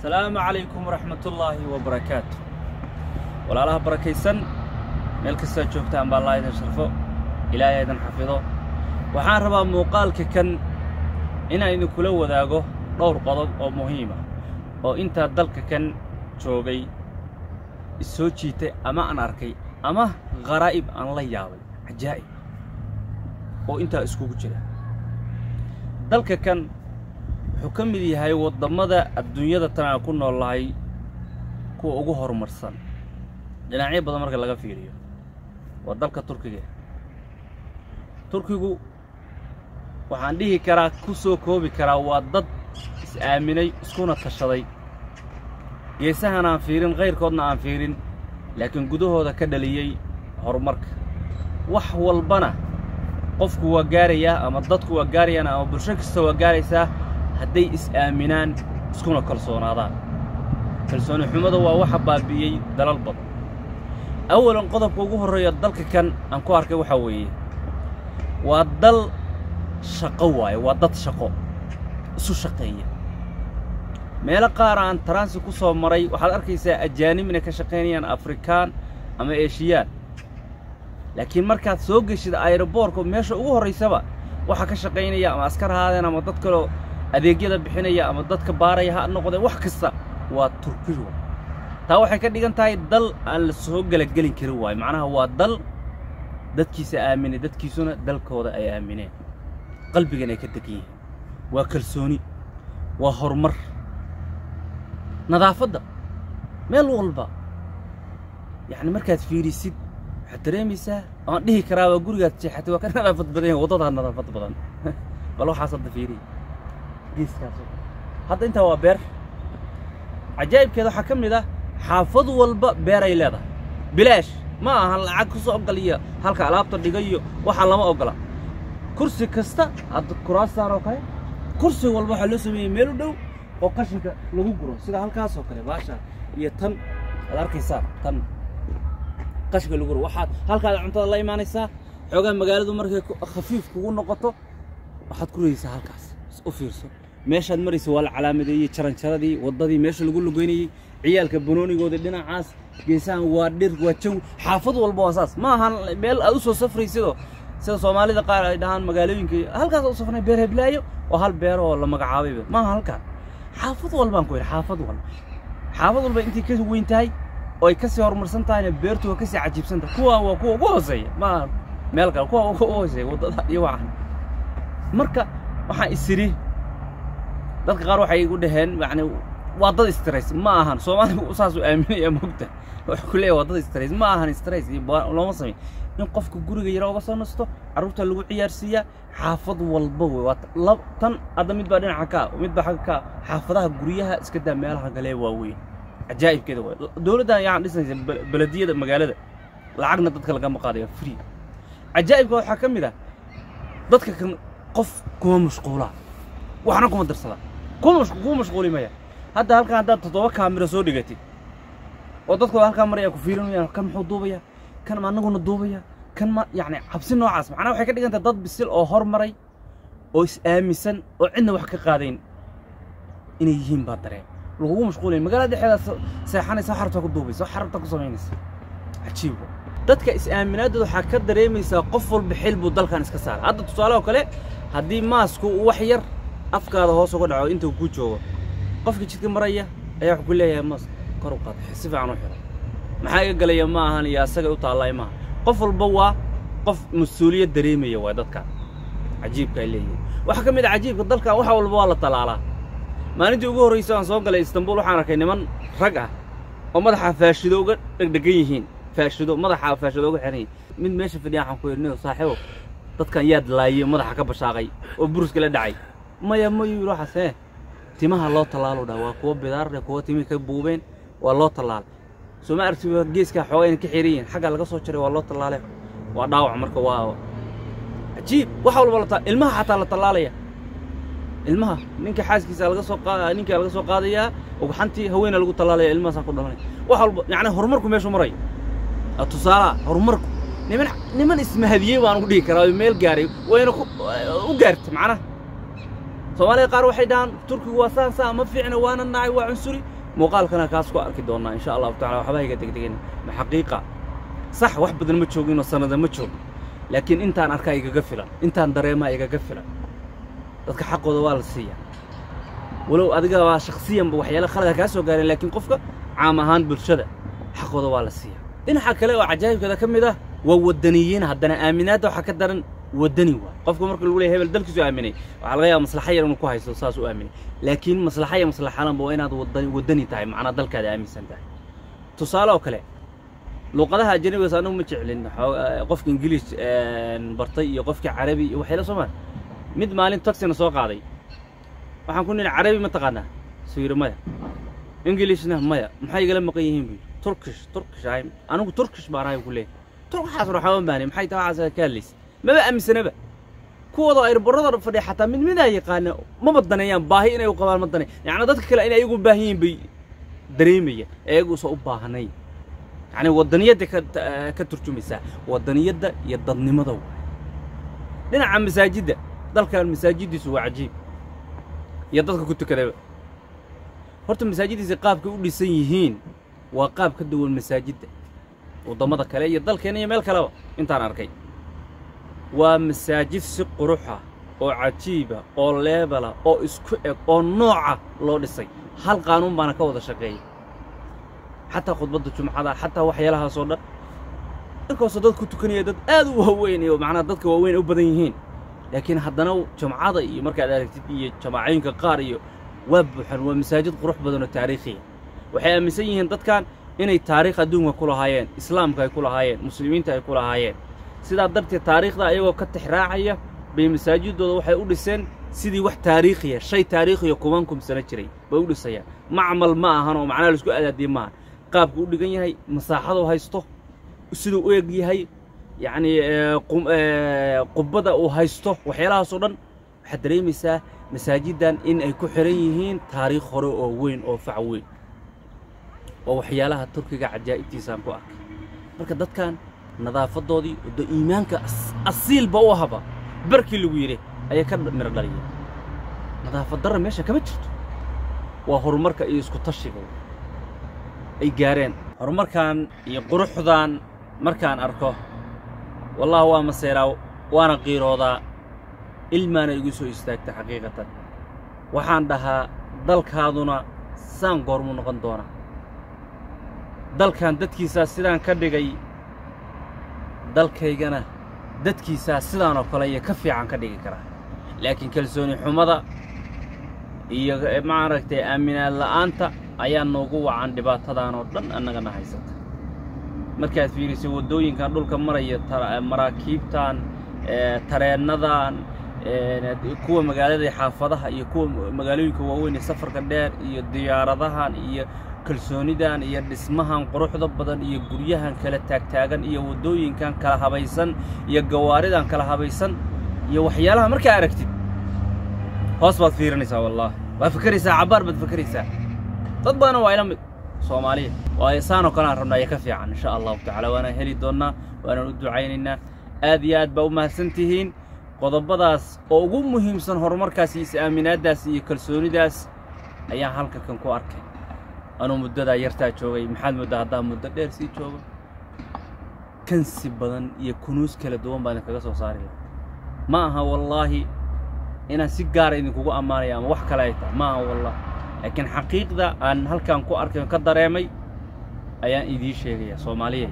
asalaamu calaykum waraxmatullaahi wabarakaatu walaalaha barakaysan meel kastaad joogtaan baa allah idin sharfo ilaahay idin xafido waxaan rabaa muuqaalka kan inaan idinkula wadaago dhowr qodob oo muhiima oo intaa dalka kan joogay issoo jiitay ama aan arkay ama kharaa'ib aan la yaabay cajaa'ib oo intaa iskugu jira dalka kan wuxuu ka mid yahay waddammada adduunyada tan aan ku noolnahay kuwa ugu horumarsan dhinacyo badan marka laga fiiriyo waa dalka turkiga turkigu waxaan dhihi karaa ku soo koobi karaa waa dad is-aaminay iskuna tashaday geesahan aan fiirin kayrkoodna aan fiirin laakiin gudahooda ka dhaliyey horumarka wax walbana qofku waa gaarayaa ama dadku waa gaarayaan ama bulsho kasta waa gaaraysaa hadday is-aaminaan iskuna kalsoonaadaan kalsooni xumada waa waxa baabi'iyey dalal badan awalan qodobka ugu horreeya dalka kan aan ku arkay waxaa weeye waa dal shaqo waaye waa dad shaqo isu shaqeeya meelo qaar aan taransi ku soo maray waxaad arkaysaa ajaanib inay ka shaqaynayaan afrikaan ama eeshiyaan laakiin markaad soo geshid ayroboorka meesha ugu horraysaba waxaa ka shaqaynaya ama askar ahaadeen ama dad kaloo adeegyada bixinaya ama dadka baaraya ha noqdeen wax kasta waa turkiga taa waxay ka dhigan tahay dal aan la soo gelagelin karin waayo macnaha waa dal dadkiisa aaminay dadkiisuna dalkooda ay aamineen qalbigan ay ka degan yihiin waa kalsooni waa horumar nadaafadda meel walba yacni markaad fiirisid waxaad dareemaysaa waan dhihi karaa waa gurigaad jeexatay waa ka nadaafad badan yahay waddadaa nadaafad badan bal waxaas hadda fiiriya geeskaas hadda intaa waa beer cajaa'ibkeeda waxaa ka mid ah xaafad walba beeray leedahay bilaash ma ahan lacag ku soo ogoliya halka alaabta dhigayo waxaa lama ogola kursi kasta hadda kuraastaan oo kale kursi walba waxaa loo sameeyey meel u dhow oo qashinka lagu guro sida halkaasoo kale baashaan iyo tan aad arkaysaa tan qashinka lagu guro waxaad halkaada cuntada la imaanaysaa xoogaa magaaladu markay khafiif kugu noqoto waxaad ku rayaysaa halkaas u fiirso meeshaad maraysa waa la calaamadeeyey jaranjaradii waddadii meesha lagu lugeynayey ciyaalka banoonigoodii dhinacaas geesahan waa dhir waa jawi xaafad walba waa saas ma ahan meel aad u soo safraysidoo sida soomaalida qaar ay dhahaan magaalooyinka halkaas u safnay beer heblaayo oo hal beer oo la magacaabayba ma aha halkaan xaafad walbaan ku yidhi xaafad walba xaafad walba intay ka weyn tahay oo ay ka sii horumarsan tahayna beertu waa ka sii cajiibsan tahay kuwaan waa kuwa ugu hooseeya ma aha meel kale kuwa ugu hooseeya waddada iyo waxan marka waxaan isiri dadka qaar waxay igu dhaheen yani waa dad stress ma ahan soomaaligu saasuu aaminaya mogta wuxuu ku leeyahay waa dad stress ma ahan stress iyo looma samay in qofka guriga yara uga soo nasto carruurta lagu ciyaarsiiyaa xaafad walba wey waa tan hadda mid baa dhinaca kaa mid baa xagga kaa xaafadaha guryaha iska daa meelaha galee waaweyn cajaa'ibkeeda waay dowladdan yaan dhisnaysa belediyada magaalada lacagna dadka lagama qaadaya free cajaa'ibka waxaa ka mid ah dadka kan qof kuma mashquulaa waxna kuma darsadaa kuma kuma mashquuli maya hadda halkan haddaad toddoba kaamira soo dhigatid oo dadku halkaa maraya ku fiirinayaan kan muxuu duubaya kan ma annaguna duubaya kan ma yacni cabsi noocaas macnaha waxay ka dhigan tahay dad bisil oo hormaray oo is-aaminsan oo cidna wax ka qaadayn inay yihiin baa dareen lagugu mashquulaya magaalada dhexeedaad seexanaysa wax rabtaa ku duubaysa wax rabtaa ku samaynaysa cajiib dadka is-aaminaaddooda waxaa ka dareemaysaa qof walba xil buu dalkan iska saara hadda tusaale oo kale haddii maasku wax yar afkaada hoos uga dhaco inta ku joogo qofka jidka maraya ayaa wuxuu ku leeyahay maas kor u qaada si fiican u xidha maxaa iga galaya ma ahan iyo asaga u taallay maaha qof walba waa qof mas-uuliyad dareemaya waa dadkan cajiibka ay leeyihiin waxaa ka mid a cajiibka dalkan wax walba waa la talaalaa maalintii ugu horraysa aan soo galay istanbul waxaan arkay niman rag ah oo madaxa faashido uga dhegdhegan yihiin faashido madaxa faashido uga xiran yihiin mid meesha fadhiya waxaan ku yidhi niyo saaxiibo dadkan yaad laayey madaxa ka bashaaqay oo buruska la dhacay maya mayu yidhi waxaas ee timaha loo tallaalo dhaa waa kuwa bidaarle kuwa timihii ka buubeen waa loo tallaalay soo ma aragti geeskaa xoogaa inay ka xiran yihiin xagga laga soo jaray waa loo tallaalay waa dhaawac marka waa cajiib wax walba la ilmaha xataa la tallaalaya ilmaha ninka xaaskiisa laga soo qaada ninka laga soo qaadayaa ugxantii haweena lagu tallaalaya ilmahaasaa ku dhamanaya wax walba yacni horumarku meeshu maray tusaalaha horumarku niman niman ismahadiyey baan ugu dhihi karaa meel gaaray wayna u gaartay macnaha soomaalida qaar waxay dhahaan turkigu waa saan saa ma fiicna waana nacay waa cunsuri muuqaalkana kaas ku arki doonnaa insha allahu tacala waxba iga degdegin ma xaqiiqa sax wax badan ma joogin oo sannada ma joogin laakiin intaan arkaa igaga filan intaan dareemaa igaga filan dadka xaqooda waa la siiyaa walow adiga waa shakhsiyanba waxyaala khalada kaa soo gaareen laakiin qofka caam ahaan bulshada xaqooda waa la siiyaa dhinaca kale oo cajaa'ibkeeda ka mid ah waa waddaniyiin haddana aaminaadda waxaa ka daran waddani waay qofka marka lagu leeyahay hebel dalkiisu aaminay waxaa laga yaaba maslaxa yar inuu ku haysto saas u aaminay laakiin maslaxa iyo maslaxalanba waa inaad waddani waddani tahay macnaa dalkaada aaminsan tahay tusaale oo kale luuqadaha ajanabigaas anagu ma jeclin qofka ingiliish bartay iyo qofka carabi iyo waxyaala soo maa mid maalin taxina soo qaaday waxaan ku nidhi carabi ma taqaanaa suu yidhi maya ingilishna maya maxay igala maqan yihiin buu yidhi turkish turkish ahay anigu turkish baan ahay ku leeyahay turkaxaas ruxaban baani maxay tahay waxaas ka hadlaysa maba aaminsanaba kuwooda ayrbarada fadhiya xataa mid midaa yaqaana maba daneeyaan baahi inay u qabaan ma danay yacni dadka kale inay ayagu baahan yihiin bay dareemayaan ayaguusan u baahnayn yacni waddaniyadda ka ka turjumaysaa waddaniyadda iyo dadnimada waay dhinaca masaajidda dalkan masaajiddiisu waa cajiib iyo dadka ku tukadaba horta masaajiddiisa qaabkay u dhisan yihiin waa qaab ka duwan masaajidda waddamada kale iyo dalkeena iyo meel kaleba intaan arkay waa masaajid si quruxa oo cajiiba oo leebala oo isku eg oo nooca loo dhisay hal qaanuun baana ka wada shaqeeya xataa khudbadda jumcada xataa waxyaalahaasoo dhan inkastoo dad ku tukanaya dad aad u waaweyn iyo macnaha dadka waaweyn ay u badan yihiin laakiin haddana jumcada iyo markaad aragtid iyo jamaacooyinka qaar iyo waa buuxan waa masaajid qurux badan oo taariikhiya waxay aaminsan yihiin dadkan inay taariikh adduunka ku lahaayeen islaamka ay ku lahaayeen muslimiinta ay ku lahaayeen sidaa darteed taariikhda ayagoo ka tixraacaya bay masaajidooda waxay u dhiseen sidii wax taariikhiya shay taariikhiya kuban kumsano jiray bay u dhisayaan macmal ma ahan oo macnaha laisku adaadiye maahan qaabku u dhigan yahay masaaxaduu haysto siduu u eg yahay yacnii qubbada uu haysto waxyaalahaasoo dhan waxaad dareemaysaa masaajiddan in ay ku xihan yihiin taariikh hore oo weyn oo fac weyn waa waxyaalaha turkiga cajaa'ibtiisaan ku arkay marka dadkan nadaafadoodii da iimaanka asiilba u ahaba barkii lagu yidhi ayay ka midho dhaliyeen nadaafad darra meesha kama jirto waa horumarka iyo isku tashiga ay gaareen horumarkan iyo quruxdan markaan arko wallahi waa maseeraa waana qiiroodaa ilmaana igu soo istaagta xaqiiqatan waxaan dhahaa dalkaaduna saan goormuu noqon doonaa dalkan dadkiisaa sidaan ka dhigay dalkaygana dadkiisaa sidaan oo kale iyo ka fiican ka dhigi karaa laakiin kalsooni xumada iyo maaragtay aaminaad la'aanta ayaa noogu wacan dhibaatadan oo dhan annagana haysata markaad fiiriso waddooyinkan dhulka maraya maraakiibtan tareennadan kuwa magaalada xaafadaha iyo kuwa magaalooyinka waaweyn ee safarka dheer iyo diyaaradahan iyo kalsoonidan iyo dhismahan quruxda badan iyo guryahan kala taagtaagan iyo waddooyinkan kala habaysan iyo gawaaridan kala habaysan iyo waxyaalaha markaa aragtid hoos baad fiirinaysaa wallahi waad fakeraysaa cabbaar baad fakeraysaa dad badanna waa ila mid soomaaliya waayo saanoo kale aan rabnaa iyo ka fiican insha allahu tacaala waanaan heli doonnaa waanaan u ducaynaynaa aad iyo aad baa u mahadsan tihiin qodobadaas oo ugu muhiimsan horumarkaas iyo is-aaminaaddaas iyo kalsoonidaas ayaan halka kan ku arkay anuu muddadaa yartaa joogay maxaad mooddaa haddaa muddo dheer sii joogo kansi badan iyo kunuus kala duwan baa idinkaga soo saaraya ma aha wallaahi inaan si gaara idinkugu ammaanaya ama wax kale ay tahay ma aha wallaahi laakiin xaqiiqda aan halkan ku arkay oo ka dareemay ayaan idiin sheegaya soomaaliyeed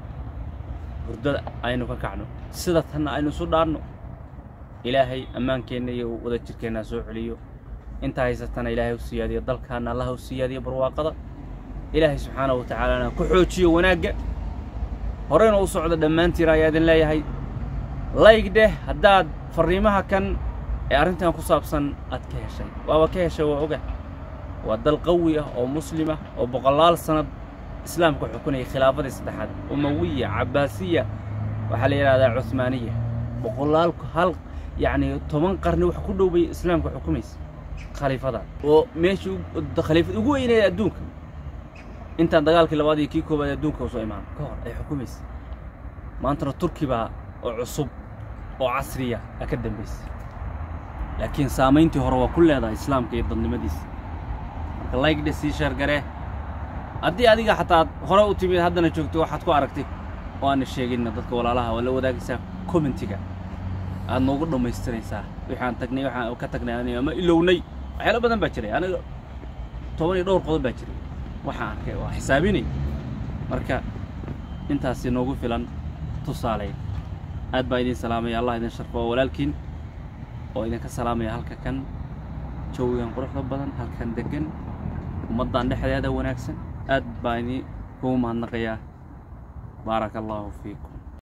hurdada aynu ka kacno sida tanna aynu isu dhaanno ilaahay ammaankeenna iyo wada jirkeenna soo celiyo inta haysatana ilaahay u siyaadiyo dalkaanna allaha u siyaadiyo barwaaqada ilaahay subxaanahu wa tacaalana ku xoojiyo wanaagga horeyna u socda dhammaantiin ayaa idin leeyahay layg dheh haddaad farriimaha kan ee arrintan ku saabsan aad ka heshay waaba ka heshay waa oga waa dal qawi ah oo muslim ah oo boqolaal sannad islaamka xukunaya khilaafadii saddexaad umawiya cabbaasiya waxaa la yidhahdaa cuhmaaniya boqolaal hal yacni toban qarni wax ku dhow bay islaamka xukumaysa khaliifadan oo meeshii khaliifad ugu weyneeda adduunka intaan dagaalkii labaad iyo kii koobaad adduunka usoo imaan ka hor ay xukumaysa maantana turki baa oo cusub oo casriya aa ka dambaysa laakiin saamayntii hore waa ku leedahay islaamka iyo dadnimadiisa ka laygdhe sii sheergaree haddii adiga xataa aad hore u timid haddana joogto waxaad ku aragtay oo aana sheeginna dadka walaalaha waa la wadaagaysaa commentiga aad noogu dhammaystiraysaa waxaan tagnay waxaan ka tagnay aniga ama ilownay waxyaalo badan baa jiray aniga toban iyo dhowr qodob baa jiray waxaan arkay waa xisaabinay marka intaasi noogu filan tusaaleyn aad baa idin salaamaya allah idin sharfo oo walaalkiin oo idinka salaamaya halka kan jawigan quruxda badan halkan deggan ummaddan dhexdeeda wanaagsan aad baa idin kugu mahadnaqayaa baaraka allaahu fiikum